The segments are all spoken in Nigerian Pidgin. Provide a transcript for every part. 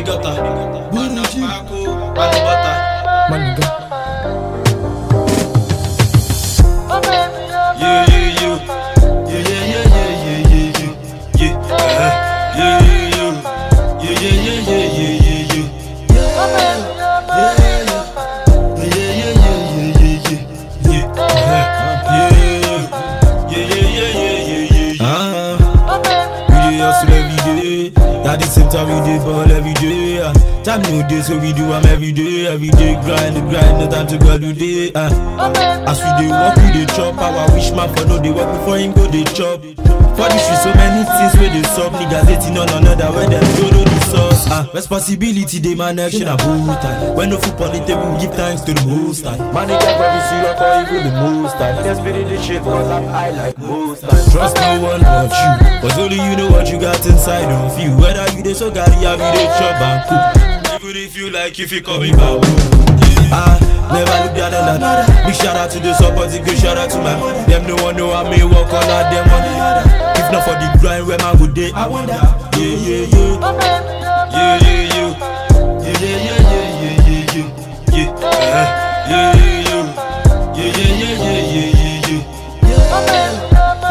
gutter. Man up Paco, man up butter. My nigga. Yeah, yeah, yeah. Yeah, yeah, yeah, yeah, yeah, yeah, yeah. Yeah, uh-huh. yeah, yeah, yeah. Yeah, yeah, yeah, yeah, yeah, yeah, yeah. Yeah, yeah, yeah, yeah, yeah, yeah. Yeah, uh-huh. Yeah, yeah, yeah, yeah, yeah, yeah, yeah. Uh-huh. We dey hustle every day. At the same time, we dey ball every day. Uh. Time no day, so we do am every day. Every day grind, grind, no time to go do day. Uh. As we dey work, we dey chop. Our wish man for no dey work before him go dey chop. For the street, so many things wey dey sup. Niggas hating on another when dem go know the source. Uh. Responsibility dey man action a boot time. When no food on the table, give thanks to the most time. My nigga probably see rock or even the most time. Let's spit this shit cause I'm high like most time. Trust no one but you Cause only you know what you got inside of you Whether you dey so gary or you dey chop and cook Even if you like if you coming back I never look down on that Big shout out to the support, big shout out to my Them no one know how me work on that them on If not for the grind where man go day I wonder Yeah, yeah, yeah Yeah, yeah, yeah Yeah, yeah, yeah, yeah, yeah, yeah, yeah Yeah, uh-huh. yeah, yeah, yeah Yeah, yeah, yeah, yeah, yeah, yeah, yeah Yeah,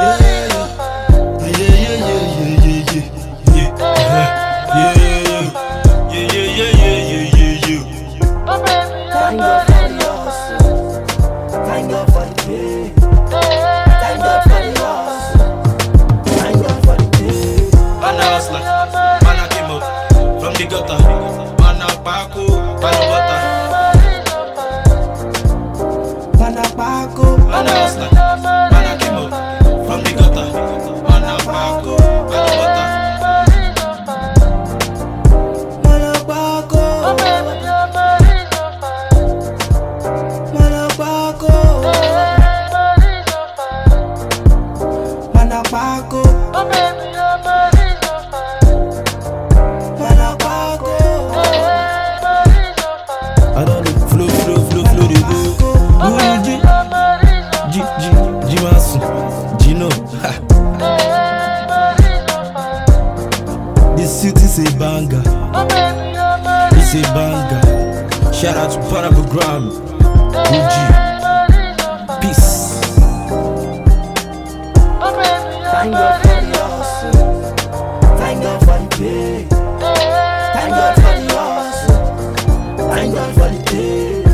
Thank God for the hustle. Thank God for the pay. Thank God for the hustle. Thank God for the pay. Panapaco. Manapaco. Manapaco. Manapaco. Manapaco. I don't know, flow, flow, flow, flow, they go. Guru G, G, G, G Masu, Gino. ha. This city is a banger, it's a banger. Shout out to Parabogram, OG, peace. Thank God for the hustle. Thank God for the pay. Thank God for the hustle. Thank God for the pay.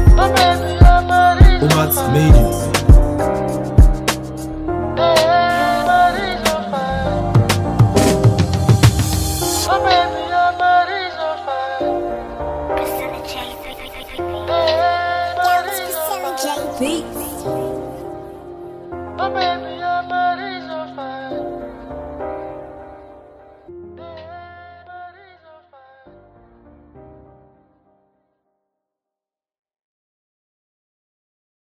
Omat made it. Priscilla J. Beats.